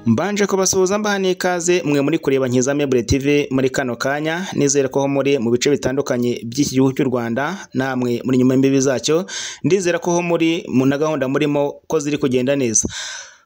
Mbanje kubasuhuza mbahaniye ikaze mwe muri kureba Nkiza Meuble TV muri kano kanya nizere ko ho muri mu bice bitandukanye by'iki gihugu cy'u Rwanda namwe muri nyuma y'imbibi zacyo ndizera ko ho muri mu na gahunda murimo ko ziri kugenda neza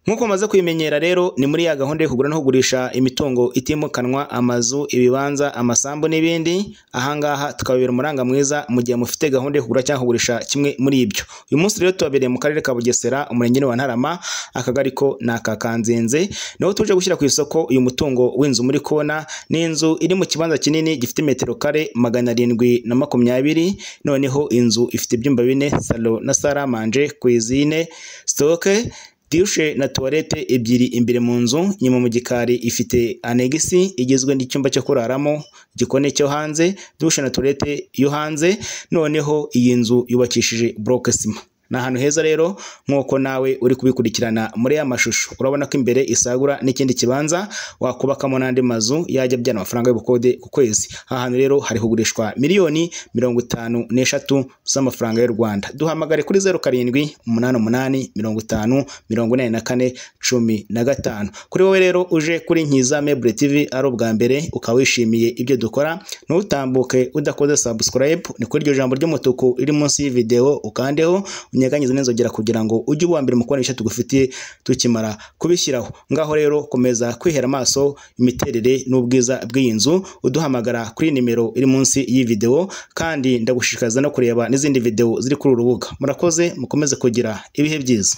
Nk'uko maze kubimenyera rero ni muri ya gahunda yo kugura no kugurisha imitungo itimukanwa amazu ibibanza amasambu n'ibindi ahangaha tukababera umuranga mwiza mu gihe mufite gahunda yo kugura cyangwa kugurisha kimwe muri ibyo uyu munsi rero tubabereye mu karere ka Bugesera umurenge wa Ntarama akagari ko ni aka Kanzenze niho tuje gushyira ku isoko uyu mutungo w'inzu muri kona ni inzu iri mu kibanza kinini gifite metero kare magana arindwi na makumyabiri noneho inzu ifite ibyumba bine salo na saramanje kwizine stoke dushe na tuwarete ebyiri imbere mu nzu nyuma mu gikari ifite anegisi igizwe n'icyumba cyo kuraramo igikoni cyo hanze dushe na tuwarete yo hanze noneho iyi nzu yubakishije buroke sima ni ahantu heza rero nk'uko nawe uri kubikurikirana muri ya mashusho urabona ko imbere isagura n'ikindi kibanza wakubakamo n'andi mazu yajya ajyana amafaranga y'ubukode ku kwezi aha hantu rero hari kugurishwa miliyoni mirongo itanu n'eshatu z'amafaranga y'u Rwanda duhamagare kuri zeru karindwi umunani umunani mirongo itanu mirongo inani na kane cumi na gatanu kuri wowe rero uje kuri Nkiza Meuble TV ari ubwa mbere ukaba wishimiye ibyo dukora ntutambuke udakoze subscribe ni kuri iryo jambo ry'umutuku riri munsi y'ivideo ukandeho unyeganyize n'inzogera kugira ngo ujye uba mbere mu kubona ibice tugufitiye tukimara kubishyiraho ngaho rero komeza kwihera amaso imiterere n'ubwiza bw'iyi nzu uduhamagara kuri nimero iri munsi y'iyi video kandi ndagushishikariza no kureba n'izindi video ziri kuri uru rubuga murakoze mukomeze kugira ibihe byiza